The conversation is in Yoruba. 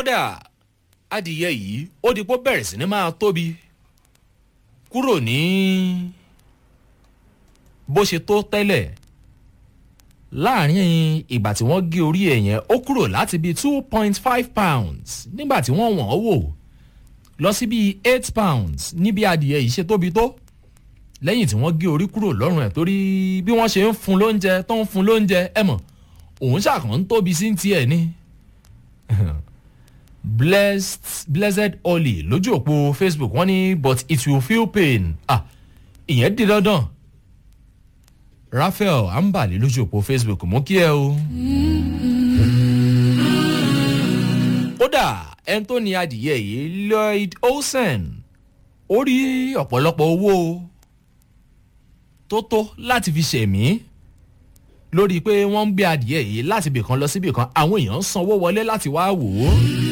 kódà adìyẹ yìí ó di pé ó bẹ̀rẹ̀ sí ni máa tóbi kúrò ní bó ṣe tó tẹ́lẹ̀ láàrin ìgbà tí wọ́n gé orí ẹ̀ yẹn ó kúrò láti bíi two point five pounds nígbà tí wọ́n wọ̀n ọ́ wò lọ sí bíi eight pounds níbi adìyẹ yìí ṣe tóbi tó lẹ́yìn tí wọ́n gé orí kúrò lọ́rùn ẹ̀ torí bí wọ́n ṣe ń fún lóúnjẹ tó ń fún lóúnjẹ ẹ mọ̀ òun ṣàkàn ń tóbi sí tiẹ̀ ni blessed blessed olly lójú òpó facebook wọ́n ní but it will feel pain ah ìyẹn di dandan raphael ambali lójú òpó facebook mú kí ẹ o. kódà ẹni tó ní adìyẹ yìí lloyd olsen ó rí ọ̀pọ̀lọpọ̀ owó tó tó láti fi ṣẹ̀mí lórí pé wọ́n ń gbé adìyẹ yìí láti ibìkan lọ síbìkan àwọn èèyàn ń sanwó wọlé láti wá wò ó.